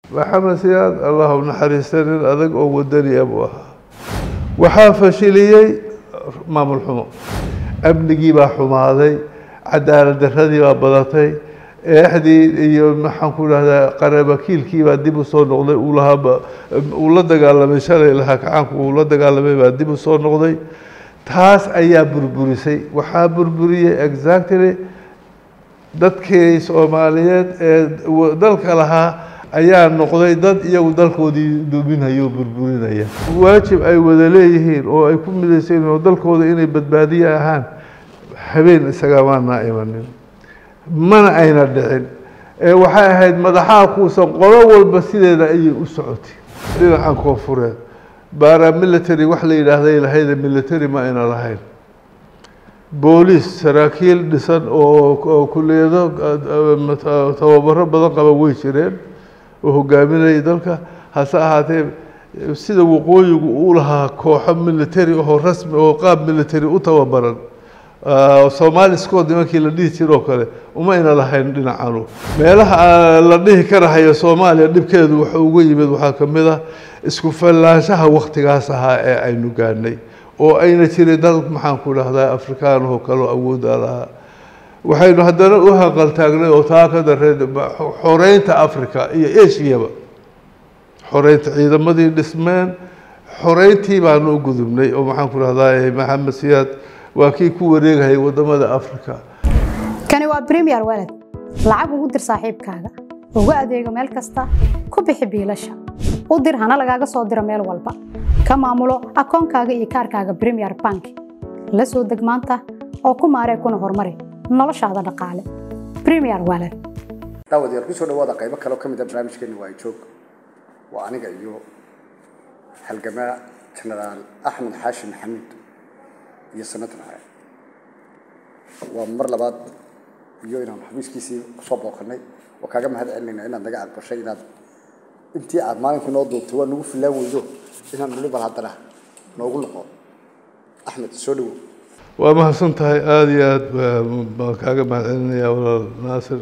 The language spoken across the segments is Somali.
maxamed siyaad allah u naxariista nin adag oo wadani abuu ahaa waxaa fashiliyey maamul xumo amnigii baa xumaaday cadaalad daradii baa badatay eexdii iyo maxaan ku dhahdaa qarabakiilkii baa dib u soo noqday uu lahaaba uu la dagaalamay shalay lahaa kacaanku uu la dagaalamay baa dib u soo noqday taas ayaa burburisay waxaa burburiyey exactly dadkii soomaaliyeed ee dalka lahaa ayaa noqday dad iyagu dalkoodii duminaya oo burburinaya waajib ay wada leeyihiin oo ay ku midaysan oo dalkooda inay badbaadiye ahaan habeen isaga maanaa imanin mana ayna dhicin ee waxay ahayd madaxaha kuusan qolo walba sideeda ayay u socotay dhinacan koonfureed baara military wax la yidhaahday lahayda military ma ayna lahayn booliis saraakiil dhisan oo kuliyado tababaro badan qaba way jireen oo hogaaminayay dalka hase ahaatee sida waqooyigu u lahaa kooxo military oo rasmi oo qaab military u tababaran somaali scood nimankii la dhihi jiroo kale uma ayna lahayn dhinacanu meelaha la dhihi karahayo soomaaliya dhibkeedu waxa uga yimid waxaa ka mid ah isku fallaanshaha waktigaas ahaa ee aynu gaadhnay oo ayna jirin dal maxaan ku dhahdaa afrikaanahoo kaleo awoodda lahaa waxaynu haddana u hanqaltaagnay oo taa ka dareed xoreynta africa iyo ashiyaba xoreynta ciidamadii dhismeen xoreyntii baanu u gudubnay oo maxaan ku dhahdaa maxamed siyaad waa kii ku wareegayay wadamada africa kani waa premier walad lacag ugu dir saaxiibkaaga ugu adeego meel kasta ku bixi biilasha u dir hana lagaaga soo diro meel walba ka maamulo akoonkaaga iyo kaarkaaga premier bank la soo deg maanta oo ku maaree kuna horumari noloshaada dhaqaale premier walad daawadayaal kusoo dhawaada qaybo kale oo ka mid a barnaamijkeena waa joog waa aniga iyo halgamaa jenaraal axmed xaashi maxamuud iyo sanatan hore waa mar labaad iyo inaan xabiiskiisii kusoo booqanay oo kaaga mahad celinayna inaad naga aqbashay inaad intii aad maalinka noo duubtay waa nagu filaan weydo inaan nuli bal haddana noogu noqo axmed soo dhawow waa mahadsan tahay aada iyo aad baan kaaga mahad celinayaa walaal naasir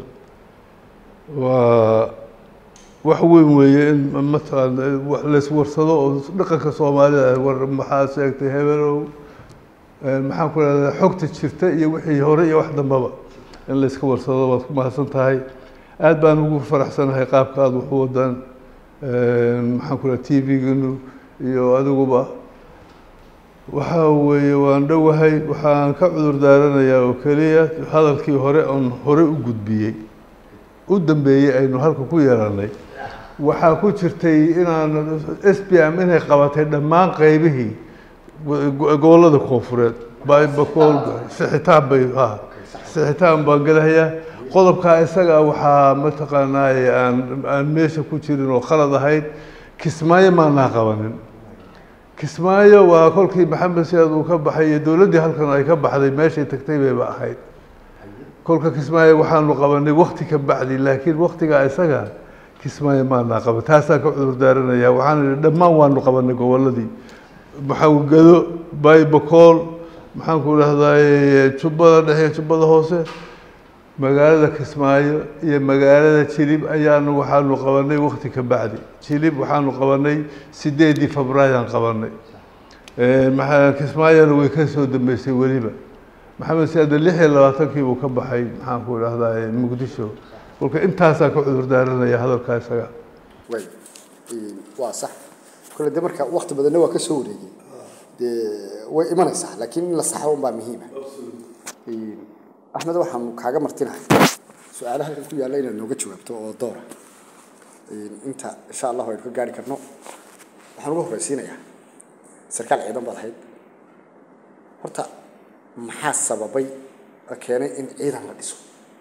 waa wax weyn weeye in mataqaana laiswarsado oo dhaqanka soomaalida war maxaa sheegtay hebelow maxaan ku rahdaa xogta jirta iyo wixii hore iyo wax dambaba in layska warsado waad ku mahadsan tahay aad baan ugu faraxsanahay qaabka aada waxu wadaan maxaan ku raha t v-ginu iyo adiguba waxaa weeye waan dhowahay waxaan ka cudur daaranayaa oo keliya hadalkii hore oon hore u gudbiyey u dambeeyey aynu halka ku yeelanay waxaa ku jirtay inaan s b m inay qabatay dhammaan qeybihii gobollada koonfureed bakool sixitaan bay ha sixitaan baan gelahayaa qodobkaa isaga waxaa mataqaanaaye aan aan meesha ku jirin oo khalad ahayd kismaayo maanaa qabanin kismaayo waa kolkii maxamed siyaad uu ka baxay iyo dowladdii halkan ay ka baxday meeshay tagtay bayba ahayd kolka kismaayo waxaanu qabanay wakti ka bacdi laakiin waktigaa isaga kismaayo maanaa qaban taasaan ka cudur daaranayaa waxaan idhi dhammaan waanu qabanay gobolladii maxaa gado baybacool maxaan ku dhahdaa jubbada dhexe jubbada hoose magaalada kismaayo iyo magaalada jilib ayaanu waxaanu qabanay wakti ka bacdi jilib waxaanu qabanay sideedii febraayaan qabanay kismaayona way ka soo dambeysay weliba maxamed siyaada lix iyo labaatankii buu ka baxay maxaan ku dhahdaa muqdisho kolka intaasaan ka cudur daaranaya hadalkaa isaga way waa sax kole de marka wakti badanna waa ka soo wareegay dee way imanaysaa laakiin in la saxo unbaa muhiima axmed waxaanu kaaga martinahay su-aalaha halkan ku yaalla inaad nooga jawaabto oo doora inta insha allahu aynu ka gaari karno waxaan uga horreysiinayaa sarkaal ciidan baad ahayd horta maxaa sababay oo keenay in ciidan la dhiso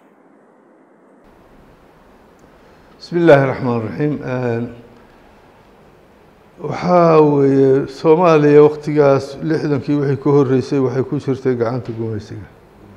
bismi illaahi raxmaan raxiim waxaa weeye soomaaliya waktigaas lixdankii wixii ka horreysay waxay ku jirtay gacanta gumaysiga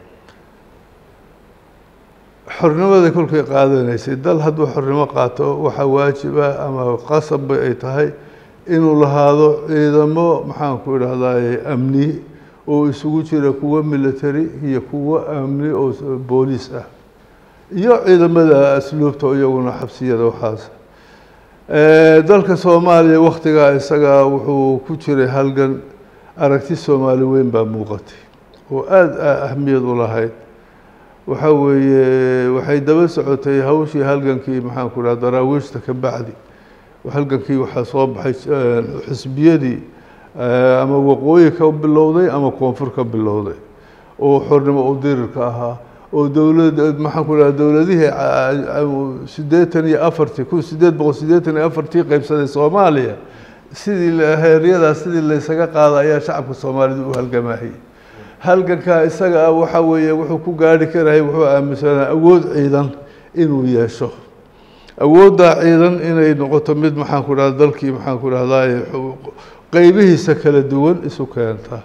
xornimada kolkay qaadanaysay dal hadduu xornimo qaato waxaa waajiba ama qasabba ay tahay inuu lahaado ciidamo maxaan ku idhahdaye amni oo isugu jira kuwo military iyo kuwo amni oo booliis ah iyo ciidamada asluubta iyaguna xabsiyada waxaas dalka soomaaliya waktigaa isagaa wuxuu ku jiray halgan aragti soomaali weyn baa muuqatay oo aada ahmiyad u lahayd waxa weeye waxay daba socotay hawshii halgankii maxaan ku dhaha daraawiishta ka bacdi halgankii waxaa soo baxay xisbiyadii ama waqooyi ka bilowday ama koonfur ka bilowday oo xornimo u dirirka ahaa oo dowlad maxaan ku dhaha dowladihii siddeetan iyo afartii kun sideed boqol siddeetan iyo afartii qeybsaday soomaaliya sidii heeryadaa sidii laysaga qaada ayaa shacabka soomaalida u halgamahayay halgankaa isaga ah waxa weeye wuxuu ku gaari karahay wuxuu aaminsanaa awood ciidan inuu yeesho awooddaa ciidan inay noqoto mid maxaan ku dhahda dalkii maxaan ku dhahdaye qeybihiisa kala duwan isu keenta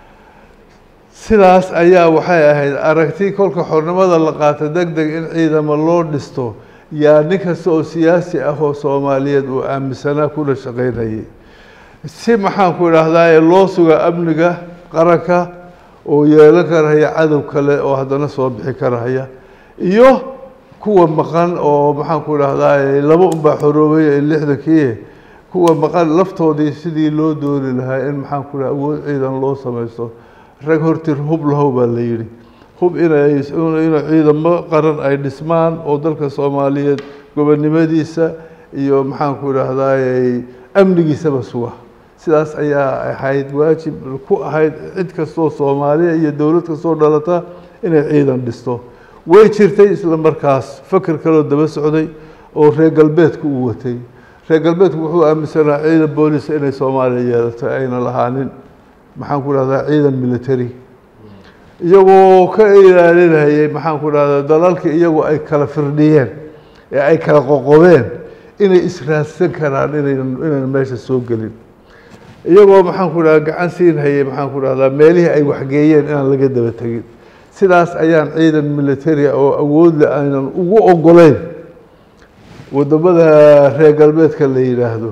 sidaas ayaa waxay ahayd aragti kolka xornimada la qaato deg deg in ciidamo loo dhisto yaa nin kasta oo siyaasi ah oo soomaaliyeed uu aaminsanaa kuna shaqaynayay si maxaan ku idhaahdaye loo suga amniga qaranka oo yeelan karahaya cadow kale oo haddana soo bixi karahaya iyo kuwa maqan oo maxaan ku idhahdaye laba unbaa xoroobay ee lixdankii kuwa maqan laftoodii sidii loo dooni lahaa in maxaan ku dhaha awood ciidan loo samaysto rag hortir hub lahow baa la yidhi hub inay ina ciidamo qaran ay dhismaan oo dalka soomaaliyeed gobonnimadiisa iyo maxaan ku idhaahdaye amnigiisaba suga sidaas ayaa ahayd waajib ku ahayd cid kastoo soomaaliya iyo dowlad kastoo dhalata inay ciidan dhisto way jirtay isla markaas fakar kaloo daba socday oo reer galbeedku uu watay reer galbeedku wuxuu aaminsanaa ciidan booliska inay soomaaliya yeelato ayna lahaanin maxaan ku dhahdaa ciidan military iyagoo ka ilaalinayay maxaan ku dhahdaa dalalka iyagoo ay kala firdhiyeen ee ay kala qoqobeen inay israadsan karaan inaynan inayna meesha soo gelin iyagoo maxaan ku dhahdaa gacan siin hayay maxaan ku dhahdaa meelihii ay waxgeeyeen inaan laga daba tegin sidaas ayaan ciidan military oo awoodle aynan ugu ogoleyn wadamada reer galbeedka la yidhaahdo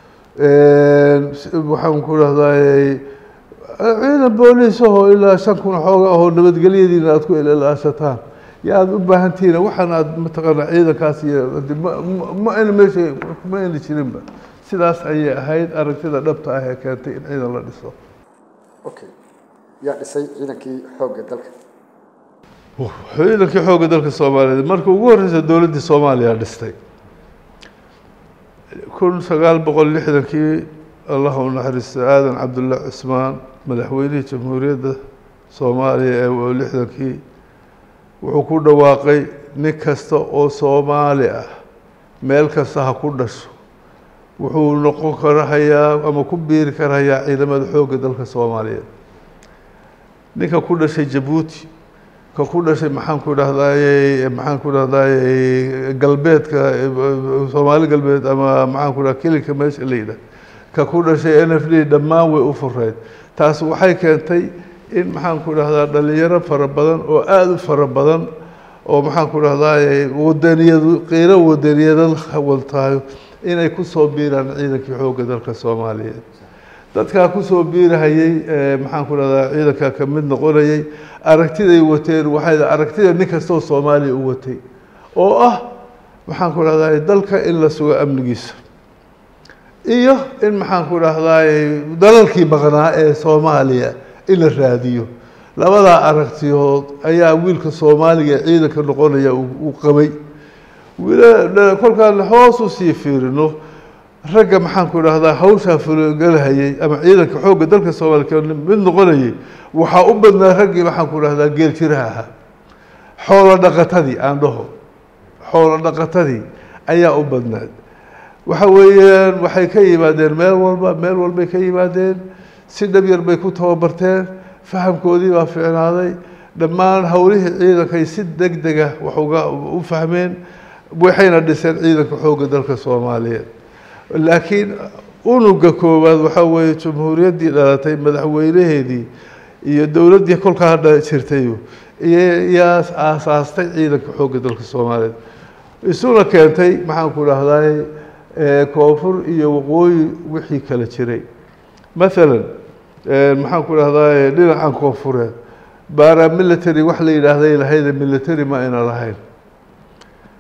waxaan ku dhahdaay ciidan booliisahoo ilaa shan kun xooga ahoo nabadgelyadiina aada ku ilaashataan ya aada u baahantihiin waxaan aada mataqaanaa ciidankaas iyo ma ayna meesha ma ayna jirinba sidaas ayay ahayd aragtida dhabta ah ee keentay in ciidan la dhiso okay yaa dhisay ciidankii xoogga dalka ciidankii xoogga dalka soomaaliyeed marka ugu horreysa dowladdii soomaaliya dhistay kun sagaal boqol lixdankii allah u naxariista aadan cabdulla cismaan madaxweynihii jamhuuriyadda soomaaliya ee lixdankii wuxuu ku dhawaaqay nin kasta oo soomaali ah meel kasta ha ku dhasho wuxuu noqon karahayaa ama ku biiri karahayaa ciidamada xoogga dalka soomaaliyeed ninka ku dhashay jabuuti ka ku dhashay maxaan ku dhahdaye maxaan ku dhahdaye galbeedka soomaali galbeed ama maxaan ku dhaha kilinka meesha la yidhah ka ku dhashay n f d dhammaan way u fureyd taas waxay keentay in maxaan ku dhahdaa dhalinyaro fara badan oo aada u fara badan oo maxaan ku dhahdaye wadaniyadu qiiro wadaniyada waltahay inay kusoo biiraan ciidankii xoogga dalka soomaaliyeed dadkaa kusoo biirahayey maxaan ku dhahdaa ciidankaa ka mid noqonayay aragtiday wateen waxay aragtida nin kastoo soomaaliya u watay oo ah maxaan ku dhahdaa dalka in la sugo amnigiisa iyo in maxaan ku dhahdaay dalalkii baqnaa ee soomaaliya in la raadiyo labadaa aragtiyood ayaa wiilka soomaaliga ee ciidanka noqonaya uu qabay kolkaan hoos u sii fiirino ragga maxaan ku dhahdaa hawshaa fulogalahayay ama ciidanka xoogga dalka soomaaliya mid noqonayay waxaa u badnaa raggii maxaan ku dhahdaa geel jiraha ahaa xoolo dhaqatadii aan dhaho xoolo dhaqatadii ayaa u badnaad waxa weeyaan waxay ka yimaadeen meel walba meel walbay ka yimaadeen si dhab yar bay ku tababarteen fahamkoodii baa fiicnaaday dhammaan howlihii ciidankay si deg dega wax uga u fahmeen waxayna dhiseen ciidanka xoogga dalka soomaaliyeed laakiin unuga koowaad waxaa weeye jamhuuriyaddii dhalatay madaxweynaheedii iyo dowladdii kolkaa hadha jirtay yaa aasaastay ciidanka xoogga dalka soomaaliyeed isuna keentay maxaan ku dhahday koonfur iyo waqooyi wixii kala jiray maalan maxaan ku dhahdaa dhinacan koonfureed baara military wax la yidhaahday lahayda military ma ayna lahayn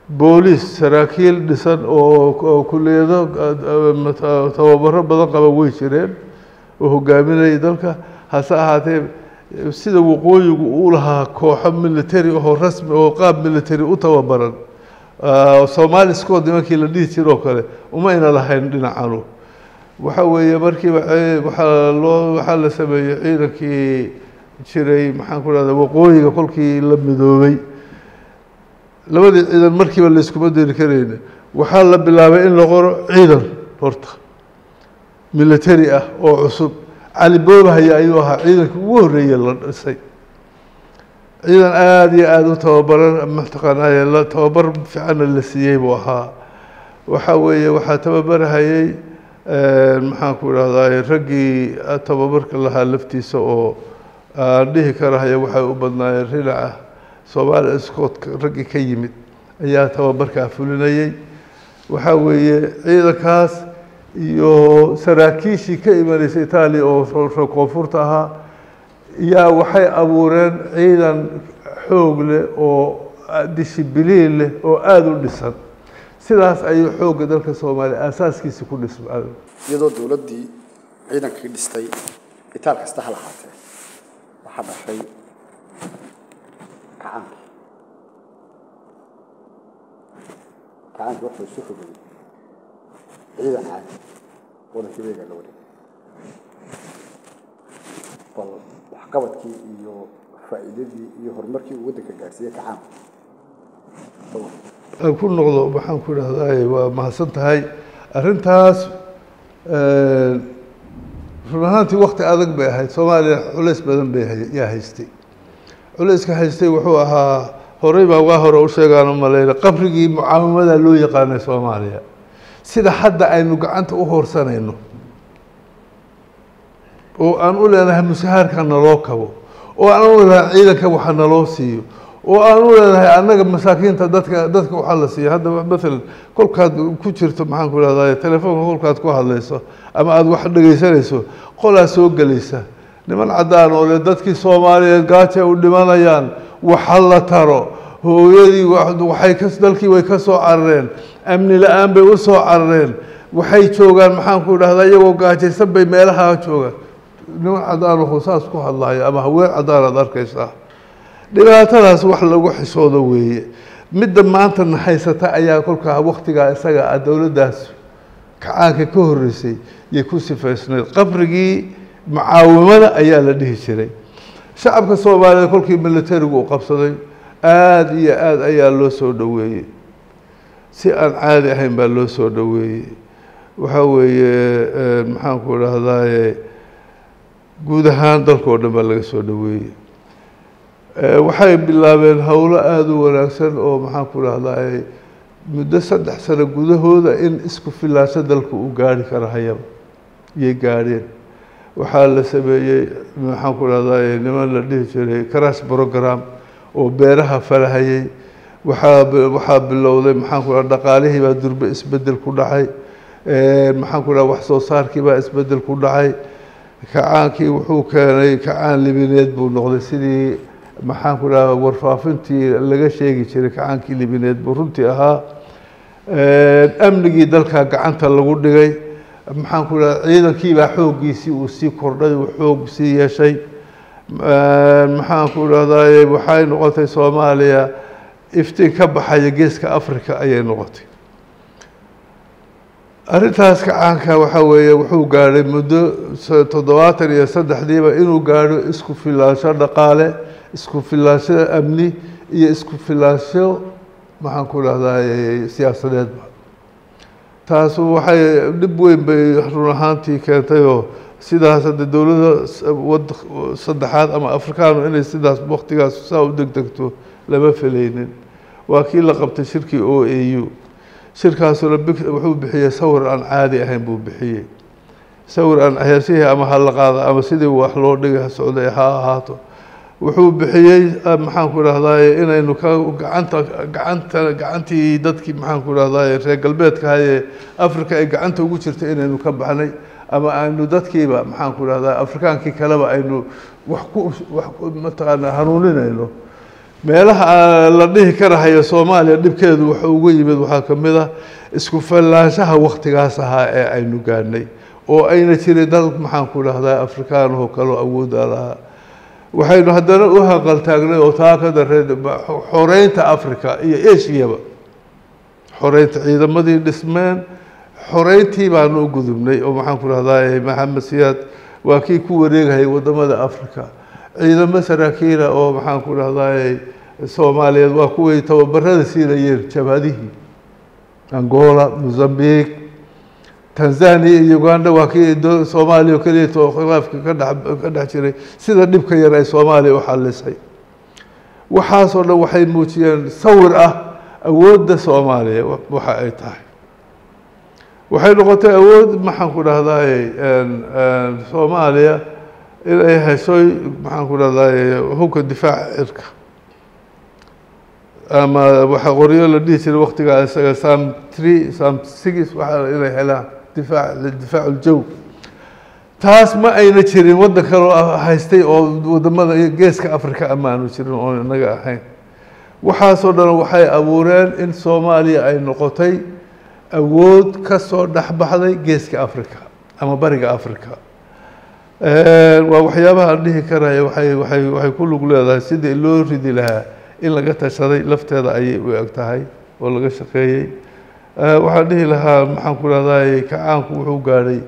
booliis saraakiil dhisan oo oo kuliyado tababaro badan qaba way jireen oo hogaaminayay dalka hase ahaatee sida waqooyigu u lahaa kooxo military oo rasmi oo qaab military u tababaran somali scood nimankii la dhihi jiro oo kale umayna lahayn dhinacanu waxa weeye markiiba waxaa loo waxaa la sameeyey ciidankii jiray maxaan ku rahda waqooyiga kolkii la midoobay labadii ciidan markiiba layskuma diri karayna waxaa la bilaabay in la qoro ciidan horta military ah oo cusub cali boobahaya ayuu ahaa ciidankii ugu horreeyey la dhisay ciidan aada iyo aada u tababaran mataqaanaaye la tababar fiicanna la siiyey buu ahaa waxa weeye waxaa tababarahayey maxaan ku idhahdaa raggii tababarka lahaa laftiisa oo aan dhihi karahaya waxay u badnaayeen rinaca soomaaliya scotka raggii ka yimid ayaa tababarkaa fulinayey waxaa weeye ciidankaas iyo saraakiishii ka imanaysa itaaliya oo koonfurta ahaa yaa waxay abuureen ciidan xoog leh oo dishibiliin leh oo aada u dhisan sidaas ayuu xoogga dalka soomaaliya aasaaskiisi ku dhisma iyadoo dowladdii ciidankii dhistay itaal kasta ha lahaatee waxaa dhashay kacaankii kacaankii wuxuu isu rogay ciidan caadi wadankii beegaa la wareegay bal waxqabadkii iyo faa'iidadii iyo horumarkii uu waddanka gaarsiiyey kacaanku aan ku noqdo maxaan ku idhahdaa waa mahadsan tahay arrintaas run ahaantii wakti adag bay ahayd soomaaliya culays badan bay yaa haystay culayska haystay wuxuu ahaa horey baa waa hore u sheegaan u malayna qabrigii mucaawimada loo yaqaanay soomaaliya sida hadda aynu gacanta u hoorsanayno oo aan u leenahay mushahaarka naloo kabo oo aan u leenahay ciidanka waxa naloo siiyo oo aan u leenahay annaga masaakiinta dadka dadka waxaa la siiya hadda maalan kolkaad ku jirto maxaan ku ihahdaa telefoonka kolkaad ku hadlayso ama aada wax dhegaysanayso qolaa soo gelaysa niman caddaan oo le dadkii soomaaliyeed gaaja u dhimanayaan waxa la taro hooyadii waxay ka dalkii way ka soo carareen amni la-aan bay u soo carareen waxay joogaan maxaan ku idhahdaa iyagoo gaajaysan bay meelaha joogaan niman caddaan oo saas ku hadlaya ama haween caddaan aad arkaysaa dhibaatadaas wax lagu xisoodo weeye midda maanta na haysata ayaa kolkaa waktigaa isaga ah dowladdaas kacaanka ka horreysay yay ku sifaysnayd qabrigii mucaawimada ayaa la dhihi jiray shacabka soomaaliyeed kolkii militarigu u qabsaday aada iyo aada ayaa loo soo dhoweeyey si aan caadi ahayn baa loo soo dhoweeyey waxaa weeye maxaan ku idhahdaaye guud ahaan dalkao dhan baa laga soo dhoweeyey waxay bilaabeen howlo aada u wanaagsan oo maxaan ku idhahdaa muddo saddex sano gudahooda in isku filaasho dalka uu gaari karo hayaba iyay gaadheen waxaa la sameeyey maxaan ku idhahdaa niman la dhihi jiray crash program oo beeraha falahayey waxaa waxaa bilowday maxaan ku idhaha dhaqaalihii baa durbe isbedel ku dhacay maxaan ku idhaha wax soo saarkii baa isbedel ku dhacay kacaankii wuxuu keenay kacaan libineed buu noqday sidii maxaan ku dhaha warfaafintii laga sheegi jiray kacaankii libineed buu runtii ahaa amnigii dalka gacanta lagu dhigay maxaan ku dhaha ciidankiibaa xooggiisii uu sii kordhay uu xoog sii yeeshay maxaan ku dhahdaye waxay noqotay soomaaliya iftiin ka baxaya geeska africa ayay noqotay arrintaas kacaanka waxaa weeye wuxuu gaadhay muddo toddobaatan iyo saddexdiiba inuu gaadho isku filaansho dhaqaale isku filaansho amni iyo isku filaansho maxaan ku dhahdaa siyaasadeedba taas waxay dhib weyn bay run ahaantii keentayoo sidaas hadda dowladda wad saddexaad ama afrikaanu inay sidaas waktigaas saa u degdegto lama felaynin waa kii la qabtay shirkii o a u shirkaasuna wuxuu bixiyey sawir aan caadi ahayn buu bixiyey sawir aan heesihii ama hala qaada ama sidii wax loo dhigay socday ha ahaato wuxuu bixiyey maxaan ku dhahdaye inaynu ka gacanta gacanta gacantii dadkii maxaan ku dhahdaye reer galbeedka hayee africa ay gacanta ugu jirta inaynu ka baxnay ama aynu dadkiiba maxaan ku dhahdaa afrikaankii kaleba aynu wax ku wax mataqaanaa hanuuninayno meelaha la dhihi karahayo soomaaliya dhibkeedu wuxuu uga yimid waxaa ka mid ah isku fallaanshaha waktigaas ahaa ee aynu gaadhnay oo ayna jirin dal maxaan ku dhahdaa afrikaanahoo kaleo awoodda lahaa waxaynu haddana u haqaltaagnay oo taa ka dareed xoreynta africa iyo ashiyaba xoreynta ciidamadii dhismeen xoreyntii baanu u gudubnay oo maxaan ku dhahdaa maxamed siyaad waa kii ku wareegayay wadamada africa ciidamo saraakiila oo maxaan ku dhahdaa soomaaliyeed waa kuway tababarada siinayeen jabhadihii angola mozambique tanzania iyo uganda waa kii soomaaliya oo keliya to khilaafka ka dhex ka dhex jiray sida dhibka yar ay soomaaliya u xalisay waxaasoo dhan waxay muujiyeen sawir ah awoodda soomaaliya waxa ay tahay waxay noqotay awood maxaan ku dhahdaay soomaaliya in ay heshoy maxaan ku dhahdaay hubka difaaca cirka ama waxa qoryo la dhihi jiray waktigaa isaga sam tree sam six waxa inay helaan difaac difaac uljow taas ma ayna jirin waddan kaloo haystay oo wadamada geeska africa ama aanu jirin oo inaga ahayn waxaasoo dhan waxay abuureen in soomaaliya ay noqotay awood ka soo dhexbaxday geeska africa ama bariga africa waa waxyaabaha aan dhihi karaya waay waay waxay ku lug leedahay sidii loo ridi lahaa in laga tashaday lafteeda ayay u eg tahay oo laga shaqeeyey waxaan dhihi lahaa maxaan ku dhahday kacaanku wuxuu gaadhay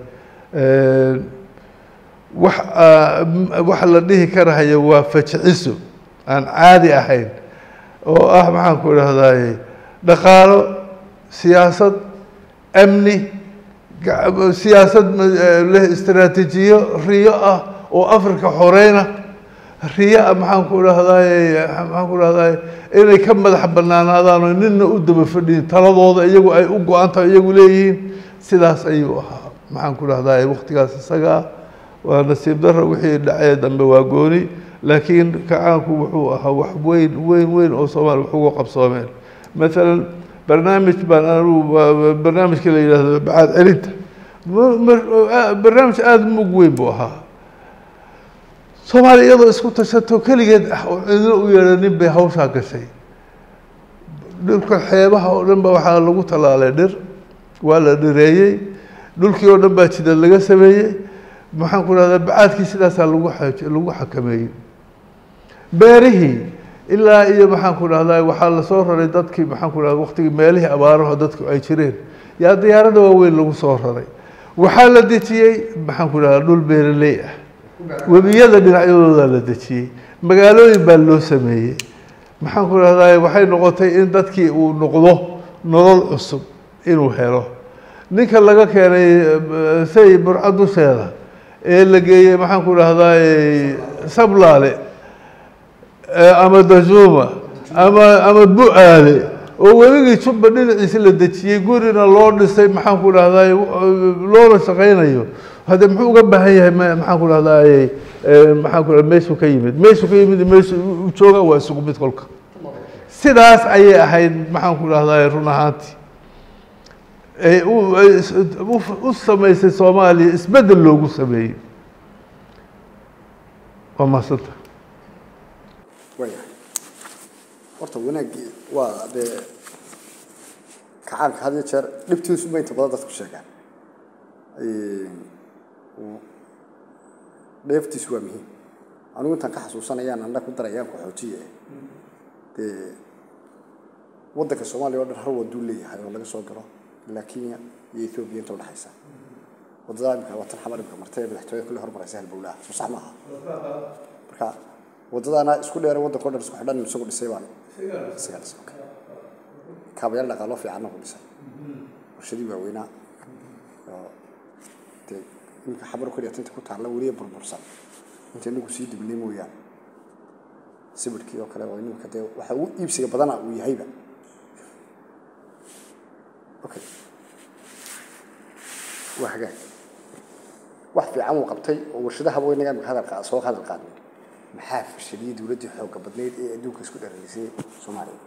wax wax la dhihi karahayo waa fajiciso aan caadi ahayn oo ah maxaan ku dhahday dhaqaalo siyaasad amni siyaasad leh istaraatiijiyo riyo ah oo africa xoreyna riyo ah maxaan ku dhahday maxaan ku dhahday inay ka madax banaanaadaan oo nina u daba fadhiyin taladooda iyagu ay u go-an tahay iyagu leeyihiin sidaas ayuu ahaa maxaan ku dhahday waktigaas isagaa waa nasiib daro wixii dhacee dambe waa gooni laakiin kacaanku wuxuu ahaa wax weyn weyn weyn oo soomaaliya wax uga qabsoomeen maalan barnaamij baan anigu barnaamijka la yidhahdo bacaad celinta barnaamij aada mug weyn buu ahaa soomaaliya iyadoo isku tashato keligeed ah oo cidlo u yeedhanin bay hawshaa gashay dhulka xeebaha oo dhan ba waxaa lagu tallaalay dhir waa la dhireeyey dhulkii oo dhan baa jidad laga sameeyey maxaan ku dhahdaa bacaadkii sidaasaa lagu lagu xakameeyey beerihii ilaa iyo maxaan ku dhahdaa waxaa lasoo raray dadkii maxaan ku dhahda waktigii meelihii abaaraho dadku ay jireen yaa diyaarada waaweyn lagu soo raray waxaa la dejiyey maxaan ku dhahdaa dhul beeraley ah webiyada dhinacyadoodaa la dejiyey magaalooyin baa loo sameeyey maxaan ku dhahdaa waxay noqotay in dadkii uu noqdo nolol cusub inuu helo ninka laga keenay say burca dusheeda ee la geeyey maxaan ku dhahdaa sablaale ama dajuuma ama ama bu-aale oo weligii jubba dhinaciisa la dejiyey gurina loo dhisay maxaan ku dhahdaa loona shaqaynayo hadde muxuu uga baahan yahay maxaan ku dhahdaa maxaan ku meeshuu ka yimid meeshuu ka yimid meeshu jooga waa isugu mid kolka sidaas ayay ahayd maxaan ku dhahdaa run ahaantii ay u samaysay soomaaliya isbeddel loogu sameeyey waa mahadsanta waayahay horta wanaaggii waa dee kacaanka had iyo jeer dhibtiisu ma inta badan dadku sheegaan dheeftiisu waa muhiim anigu intaan ka xasuusanayaan anna ku darayaan qaxootiye dee waddanka soomaaliya oo dhan hal waduu leeyahay oo laga soo galo ilaa kenya iyo ethoobiya inta udhexaysa waddada imika waa tan xamar imika martay ee madaxtooyada kulli hormaraysa halbowlaha soo sax maaha marka waddadaana isku dheera waddanka o dhan isku xidhan isagu dhisay baan isagaa dhisay okay kaabayaal dhaqaalo fiicanna ku dhisay warshadii waaweynaa oo dee iminka xabar keliya tinta ku taalla weliya burbursan inta inagu sii dibnay mooyaane sibirkii oo kale oo iminka dee waxa ugu iibsiga badana uu yahayba okay waa hagaag wax fiican uu qabtay oo warshadaha weynaga imika hadal qaad soo hadal qaadnay maxaa fashiliyey dowladdii xoogga badnayd ee adduunka isku dharalisay soomaaliya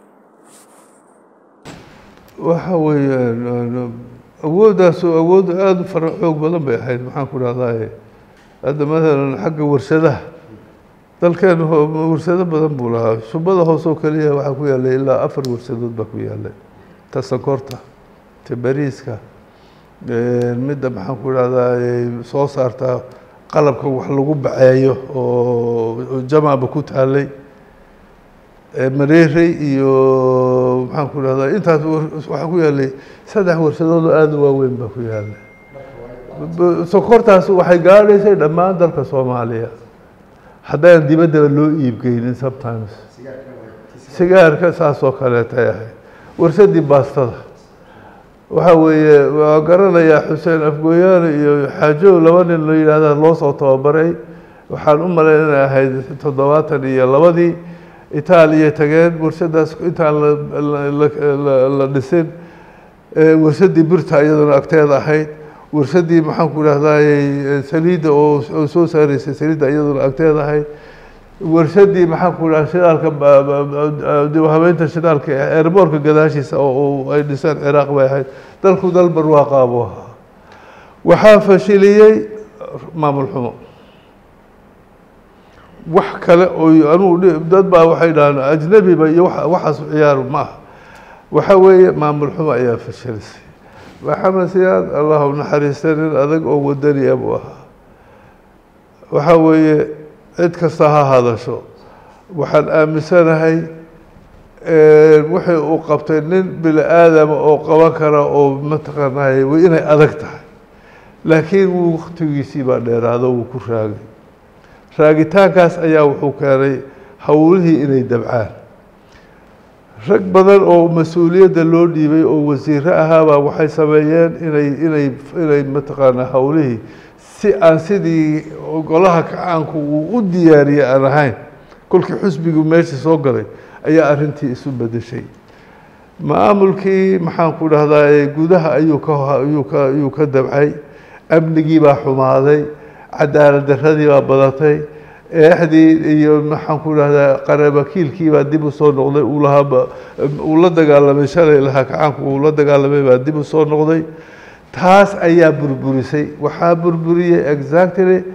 waxa weeyaan awooddaas awood aada u fara xoog badan bay ahayd maxaan ku dhahdaa hadda maalan xagga warshadaha dalkeenu warsado badan buu lahaa shubada hoose oo keliya waxaa ku yaallay ilaa afar warsadood baa ku yaallay ta sankorta ta bariiska midda maxaan ku idhahdaa soo saarta qalabka wax lagu baceeyo oo jamacba ku taalay mareerey iyo maxaan ku idhahdaa intaas waxaa ku yaallay saddex warsadood oo aada u waaweyn baa ku yaallay sonkortaas waxay gaadhaysay dhammaan dalka soomaaliya haddaynan dibaddaba loo iibgeynin sometimes sigaarka saas oo kaleetay ahayd warsadii baastada waxaa weeye waa garanayaa xuseen afgooyaane iyo xaajow laba nin la yidhaahda loo soo tababaray waxaan u malayn inay ahayd toddobaatan iyo labadii itaaliya tageen warshadaas intaan la dhisin warsadii birta iyaduna agteeda ahayd warsadii maxaan ku idhahdaay saliidda oo soo saaraysay saliidda iyaduna agteeda ahayd warsadii maxaan ku idhahda shidaalka dib habeynta shidaalka eerboorka gadaashiisa oo ay dhiseen ciraaq bay ahayd dalku dal barwaaqaa buu ahaa waxaa fashiliyey maamul xumo wax kale oo anugu dad baa waxay dhahaan ajnebiba iyo waxaas ciyaaru ma aha waxa weeye maamul xumo ayaa fashilisay maxamed siyaad allah u naxariista nin adag oo wadaniya buu ahaa waxaa weeye cid kasta ha hadasho waxaan aaminsanahay wixii uu qabtay nin bini aadama oo qaban kara oo mataqaanay inay adag tahay laakiin wuu waktigiisii baa dheeraado wuu ku raagay raagitaankaas ayaa wuxuu keenay howlihii inay dabcaan rag badan oo mas-uuliyadda loo dhiibay oo wasiiro ahaabaa waxay sameeyeen inay inay inay mataqaanaa howlihii si aan sidii golaha kacaanku uu u diyaariyey aan ahayn kolkii xusbigu meesha soo galay ayaa arrintii isu bedeshay maamulkii maxaan ku dhahdaa gudaha ayuu ka ayuu ka ayuu ka dabcay amnigii baa xumaaday cadaalad daradii baa badatay eexdii iyo maxaan ku dhahdaa qarabakiilkii baa dib u soo noqday uu lahaaba uu la dagaalamay shalay lahaa kacaanku uu la dagaalamay baa dib u soo noqday taas ayaa burburisay waxaa burburiyey exactly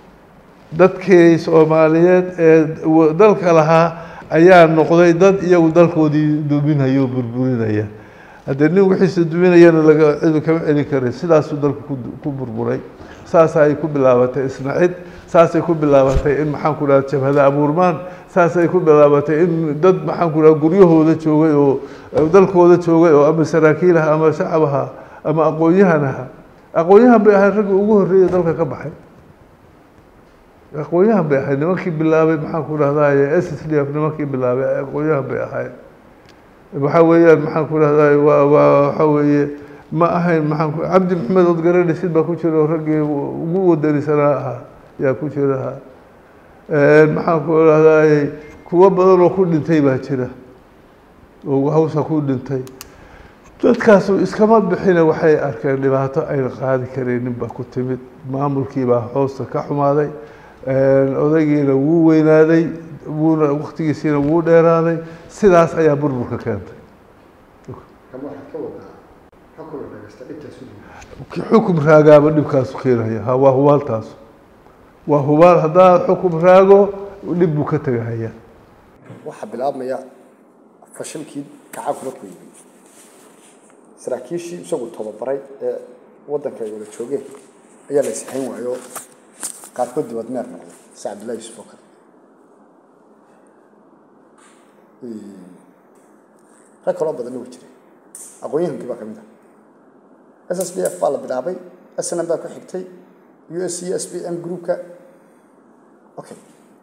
dadkii soomaaliyeed ee dalka lahaa ayaa noqday dad iyagu dalkoodii duminaya oo burburinaya haddee nin wixiisa duminayana laga cidu kama celin karin sidaasuu dalku ku burburay saasa ay ku bilaabatay isnacid saasay ku bilaabatay in maxaan ku dhaha jabhada abuurmaan saasay ku bilaabatay in dad maxaan ku dhaha guryahooda joogay oo dalkooda joogay oo ama saraakiil aha ama shacab aha ama aqoon-yahan aha aqoon-yahan bay ahayd ragga ugu horreeya dalka ka baxay aqoon-yahan bay ahayd nimankii bilaabay maxaan ku dhahdaye s s d f nimankii bilaabay aqoon-yahan bay ahayd waxaa weeyaan maxaan ku dhahdaye waa waa waxa weeye ma ahayn maxaan ku cabdi maxamed ood garanaysid baa ku jira oo raggii ugu wadanisanaa ahaa yaa ku jira maxaan ku dhahdaye kuwo badan oo ku dhintay baa jira oo hawsha ku dhintay dadkaasu iskama bixina waxay arkeen dhibaato ayna qaadi karaynin baa ku timid maamulkii baa hoosta ka xumaaday odaygiina wuu weynaaday wuuna waktigiisiina wuu dheeraaday sidaas ayaa burburka keentay xukum raagaaba dhibkaasu keenaya ha waa hubaaltaas waa hubaal haddaa xukum raago dhib buu ka tegahaya waxaa bilaabmaya fashilkii kacaanku markuu yimi saraakiishii isagu tababaray ee waddanka ay wada joogeen ayaa la isixayn waayo qaarkood dibad meer noqday si cabdillahi yusuf oo kale rag kaloo badanna way jiray aqoon-yahankii baa ka mid ah s s b f baa la bilaabay snm baa ku xigtay u s c s b m groupka okay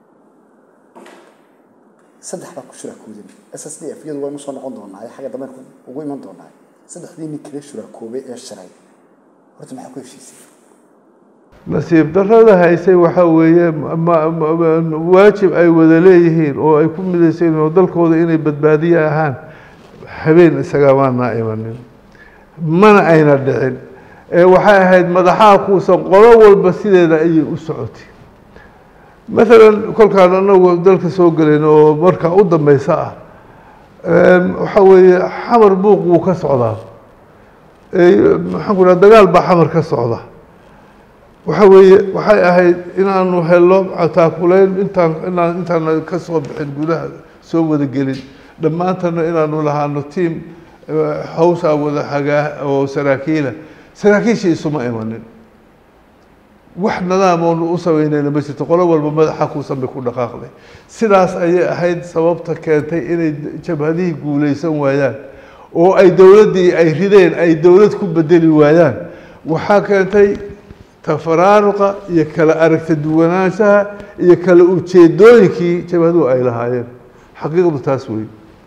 saddex baa ku shuraakoodin s s d f iyadu waynu soo noqon doonaa xagga dambe ugu iman doonaa saddexdii nin kale shuraakoobay ee shiray horta maxaa ku heshiisay nasiib darrada haysay waxaa weeye waajib ay wada leeyihiin oo ay ku midaysayn oo dalkooda inay badbaadiye ahaan habeen isagaa maanaa imanin mana ayna dhicin ee waxay ahayd madaxaa kuusan qolo walba sideeda ayay u socotay maalan kolkaan anagu dalka soo gelayn oo markaa u dambeysa ah waxaa weeye xamar buuq wuu ka socdaa maxaan ku dhaha dagaal baa xamar ka socda waxa weeye waxay ahayd inaanu helo taakuleyn intaan inaan intaan ka soo bixin gudaha soo wada gelin dhammaantana inaanu lahaano tiam hawshaa wada hagaa oo saraakiila saraakiishii isuma imanin wax nadaam oonu u samaynayna ma jirto qolo walba madaxa kuusan bay ku dhaqaaqday sidaas ayay ahayd sababta keentay inay jabhadihii guulaysan waayaan oo ay dowladdii ay rideen ay dowlad ku bedeli waayaan waxaa keentay tafaraaruqa iyo kala aragta duwanaanshaha iyo kala ujeedooyinkii jabhaduhu ay lahaayeen xaqiiqdu taas wey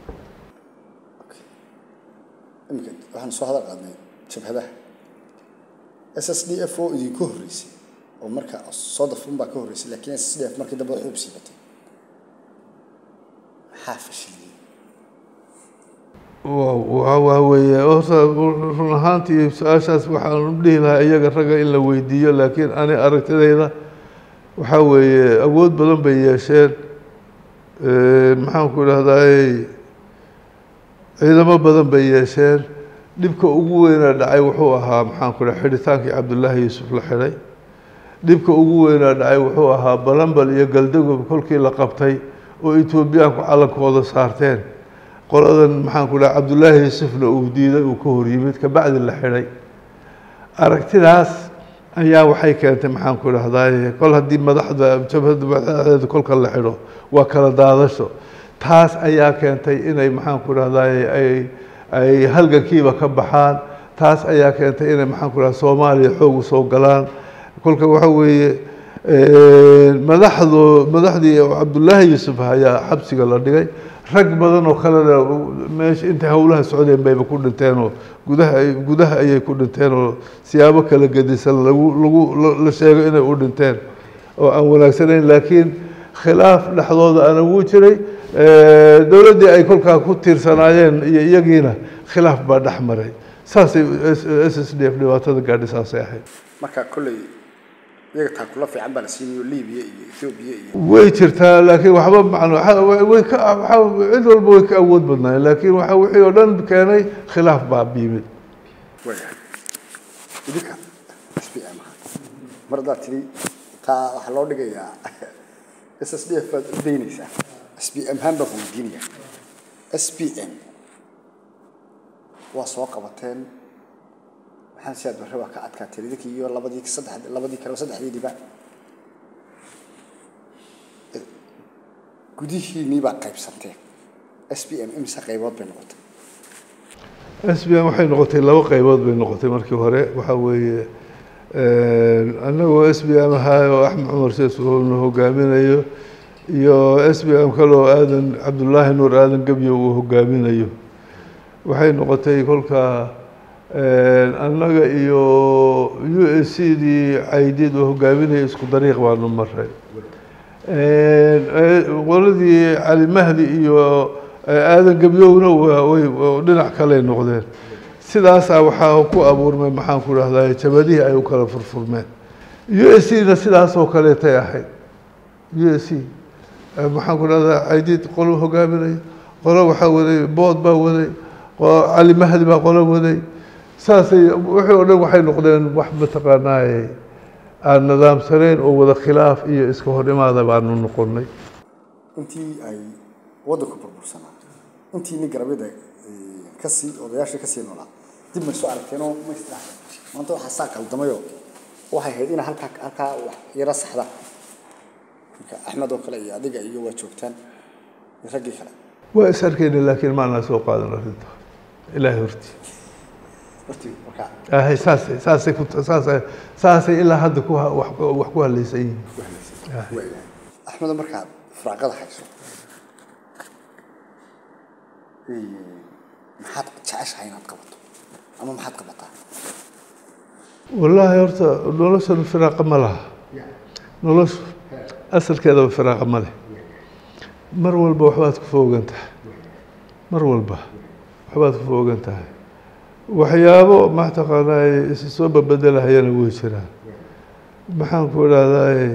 iminka waxaan soo hadal qaadnay jabhadaha s s d f oo idinku horreysay oo marka soo dafun baa ka horreysay laakiin s s d f markii dambe xuub siibatay maxaa fashiliyey waa waa weeye horta run ahaantii su-aashaas waxaan dhihi lahaa iyaga ragga in la weydiiyo laakiin ani aragtidayda waxaa weeye awood badan bay yeesheen maxaan ku idhahdaay ciidamo badan bay yeesheen dhibka ugu weynaa dhacay wuxuu ahaa maxaan ku idhaha xidhitaankii cabdullaahi yuusuf la xidhay dhibka ugu weynaa dhacay wuxuu ahaa balambal iyo galdagob kolkii la qabtay oo etoobiyaanku calankooda saarteen qoladan maxaan ku dhaha cabdullaahi yuusufna uu diiday uu ka hor yimid kabacdi la xidhay aragtidaas ayaa waxay keentay maxaan ku idhahdaay kol haddii madaxda jabhadda madaxdeeda kolka la xidho waa kala daadasho taas ayaa keentay inay maxaan ku idhahdaay ay ay halgankiiba ka baxaan taas ayaa keentay inay maxaan ku idhahda soomaaliya xoog usoo galaan kolka waxa weeye madaxdu madaxdii cabdullaahi yuusuf ayaa xabsiga la dhigay rag badan oo kalena meesha intay howlaha socdeen bayba ku dhinteenoo gudaha gudaha ayay ku dhinteen oo siyaabo kala gedisan lagu lagu la sheego inay u dhinteen oo aan wanaagsanayn laakiin khilaaf dhexdooda ana wuu jiray dowladdii ay kolkaa ku tiirsanaayeen iyo iyagiina khilaaf baa dhex maray saasay s s d f dhibaatada gaadhi saasay ahayd marka kolley iyaga taakula fiican baa la siinayo libiya iyo ethoobiya iyo way jirtaa laakiin waxba macno way ka waxa cid walba way ka awood badnaayeen laakiin waxa wixii oo dhan keenay khilaaf baa yimid waayahay idinka s p m mar haddaad tidhi taa waxaa loo dhigayaa s s d f baad u daynaysaa s p m haan baan ku weydiinaya s p m waa soo qabateen maxaan si aad barre waa ka adkaateen idinkii iyo labadii saddex labadii kale saddexdiidiba gudihiinii baa qaybsanteen s p m imise qaybood bay noqotay s b m waxay noqotay laba qaybood bay noqotay markii hore waxaa weeye annagoo s b m ahaa oo axmed cumar sheesna hogaaminayo iyo s b m kaloo aadan cabdullaahi nuur aadan gebyo uu hogaaminayo waxay noqotay kolkaa annaga iyo u s c dii caydid oo hogaaminaya isku dariiq baanu maray qoladii cali mahdi iyo aadan gebyowna way dhinac kaley noqdeen sidaasaa waxaa ku abuurmay maxaan ku dhahdaa jabadihii ay u kala furfurmeen u s c na sidaasoo kaleetay ahayd u s c maxaan ku dhahdaa caydid qolo hogaaminaya qolo waxaa waday bood baa waday cali mahdi baa qolo waday saasay wixii oo dhan waxay noqdeen wax mataqaanaaye aan nidaamsanayn oo wada khilaaf iyo iska hor imaada baanu noqonnay intii ay waddanku burbursanaa intii nin garabyada kasii odayaashii kasii noolaa dib may soo aragteenoo ma istiraaxeen maanta waxaa saa qaldamayoo waxay ahayd inaa halkaa halkaa wax yara saxda marka axmed oo kale iyo adiga iyo waa joogtaan iyo raggii kale waa is arkayna laakiin maanaa soo qaadan arrinta ilaahay hortii hortii marka ahay saasay saasay ku saasay saasay ilaa hadda ku ha- wax wax ku halaysan yihiin waayahay axmedo markaad firaaqada hayso maxaad jeceshahay inaad qabato ama maxaad qabataa wallaahi horta noloshan firaaqa ma laha noloshu asalkeedaba firaaqa ma leh mar walba waxbaad ku foogan tahay mar walba waxbaad ku foogan tahay waxyaabo mataqaanaa isi soo babedelahayana way jiraan maxaan ku idhahdaa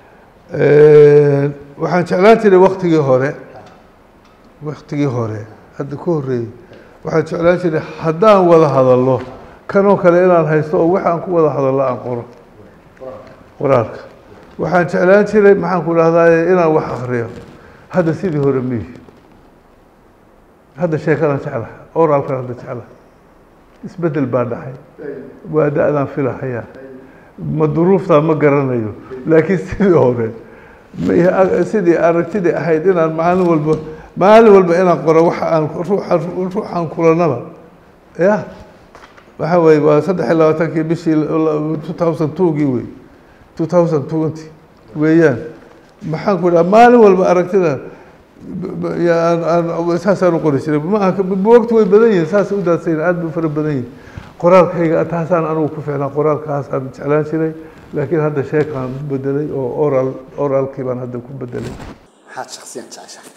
waxaan jeclaan jiray waktigii hore waktigii hore hadda ka horreeyey waxaan jeclaan jiray haddaan wada hadallo kanoo kale inaan haysto oo waxaan ku wada hadallo aan qoro qoraalka waxaan jeclaan jiray maxaan ku dhahdaa inaan wax akriyo hadda sidii hore miyi hadda sheekadaan jeclaha oraalkan hadda jeclaha isbedel baa dhacay waa da-daan filahayaa ma duruuftaa ma garanayo laakiin sidii hore ma sidii aragtidii ahayd inaan maalin walba maalin walba inaan qoro waxa aan ruuxa ruuxaan kulanaba ya waxa weye waa saddex iyo labaatankii bishii two thousand twogii wey two thousand twenty weeyaan maxaan ku dhaha maalin walba aragtida saasaan u qori jiray maaha buwagtu way badan yihin saas u daadsayin aad bay fara badan yihin qoraalkayga taasaan anigu ku ficnaa qoraalkaasaan jeclaan jiray laakiin hadda sheekaan bedelay oo oral oralkii baan hadda ku bedelay maxaad shaksiyan jeceshahay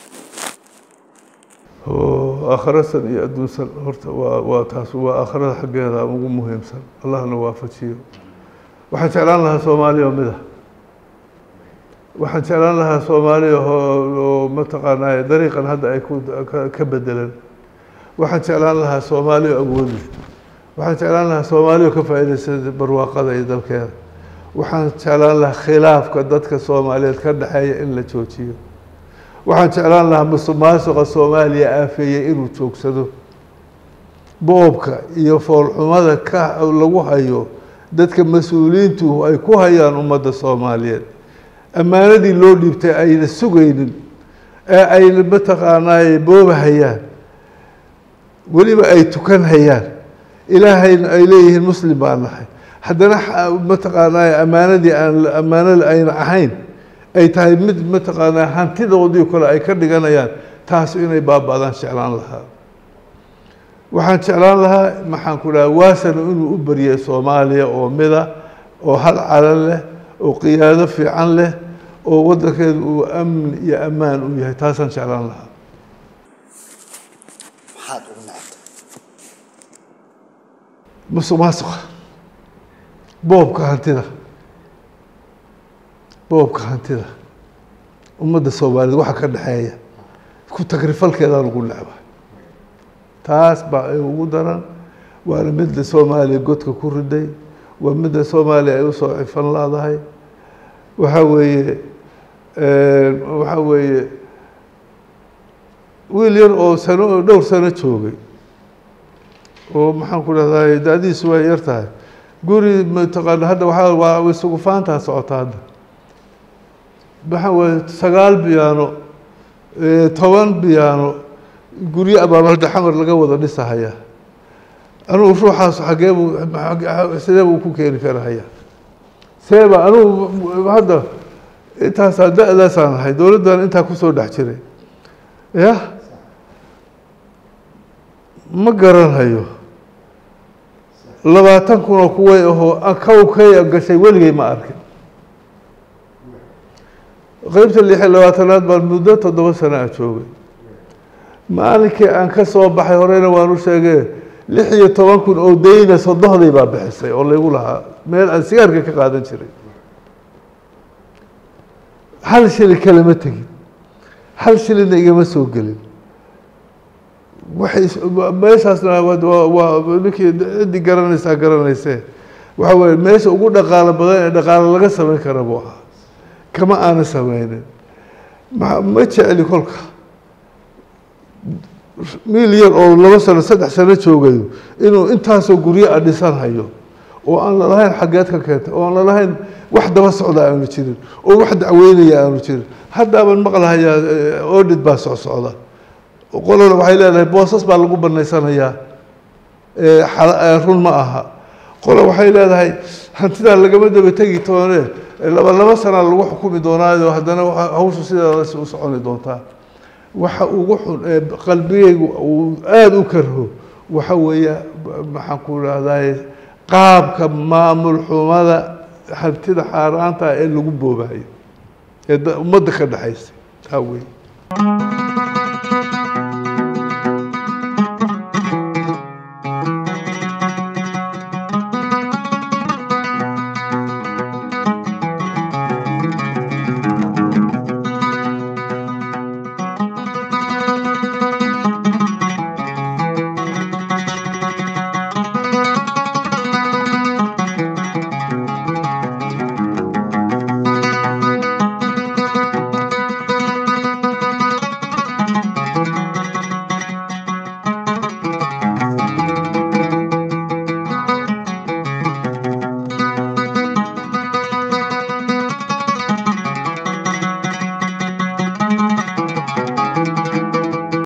aakhirasan iyo adduunsan horta waa waa taas waa aakhirada xaggeeda ugu muhiimsan allahna waafajiyo waxaan jeclaan lahaa soomaaliya oo mida waxaan jeclaan lahaa soomaaliya oo mataqaanaa dariiqan hadda ay ku ka bedelan waxaan jeclaan lahaa soomaaliya awoodi waxaan jeclaan lahaa soomaaliya ka faa'iidaysa barwaaqada iyo dalkeeda waxaan jeclaan lahaa khilaafka dadka soomaaliyeed ka dhexeeya in la joojiyo waxaan jeclaan lahaa musuqmaasuqa soomaaliya aafeeyey inuu joogsado boobka iyo foolxumada ka lagu hayo dadka mas-uuliyiintu ay ku hayaan ummadda soomaaliyeed ammaanadii loo dhiibtay ayna sugaynin ee ayna mataqaanaa boobahayaan weliba ay tukan hayaan ilaahayna ay leeyihiin muslim baan nahay haddana mataqaanaa ammaanadii aan ammaano ayna ahayn ay tahay mid mataqaanaa hantidoodii kale ay ka dhiganayaan taas inay baaba-daan jeclaan lahaa waxaan jeclaan lahaa maxaan ku dhaha waasana inuu u baryay soomaaliya oo mida oo hal calan leh oo qiyaado fiican leh oo waddankeedu uu amni iyo ammaan u yahay taasaan jeclaan lahaa maxaad ugu necabtay musuq maasuqa boobka hantida boobka hantida ummadda soomaaliyeed waxa ka dhexeeya ku tagrifalkeedaa lagu necba taas baa ay ugu daran waana midda soomaaliya godka ku riday waa midda soomaaliya ay usoo cifan laadahay waxa weeye waxa weeye wiil yar oo sano oo dhowr sano joogay oo maxaan ku dhahday da-diisu way yar tahay guri mataqaana hadda waxaa waa isugu faantaa socota hadda waxa weye sagaal biyaano toban biyaano guryo abaaba hadda xamar laga wada dhisahaya anugu ruuxaas xagee buu sidee buu ku keeni karahaya seeba anugu hadda intaasaa da-daasaan ahay dowladdan intaa kusoo dhex jiray ya ma garanhayo labaatan kun oo kuway ahoo kawkay gashay weligay ma arkin qeybta lix iyo labaatanaad baan muddo toddoba sano a joogay maalinkii aan ka soo baxay horeyna waan u sheegee lix iyo toban kun oo dayna sodohday baa bixisay oo laygu lahaa meel aan sigaarka ka qaadan jiray hal shilin kalema tegin hal shilinna igama soo gelin waxay meeshaasna waa ninkii ciddii garanaysaa garanaysee waxa weye meesha ugu dhaqaalo badan ee dhaqaalo laga samayn kara buu ahaa kama aana sameynin ma ma jecli kolka miil yar oo laba sano saddex sano joogayo inuu intaasoo guryo a dhisan hayo oo aan lalahayn xaggeed ka keentay oo aan lalahayn wax daba socda aanu jirin oo wax dacweynaya aanu jirin haddaaban maqlahayaa audit baa socsocda qolona waxay leedahay boosas baa lagu banaysanayaa run ma aha qola waxay leedahay hantidaa lagama daba tegi toone laba laba sanaa lagu xukumi doonaayo haddana hawshu sidaas u soconi doontaa waxa ugu xun ee qalbigaygu uu aada u karho waxa weeye maxaan ku rahdaye qaabka maamul xumada hantida xaaraanta ee lagu boobahayo ee ummadda ka dhexaysa taa wey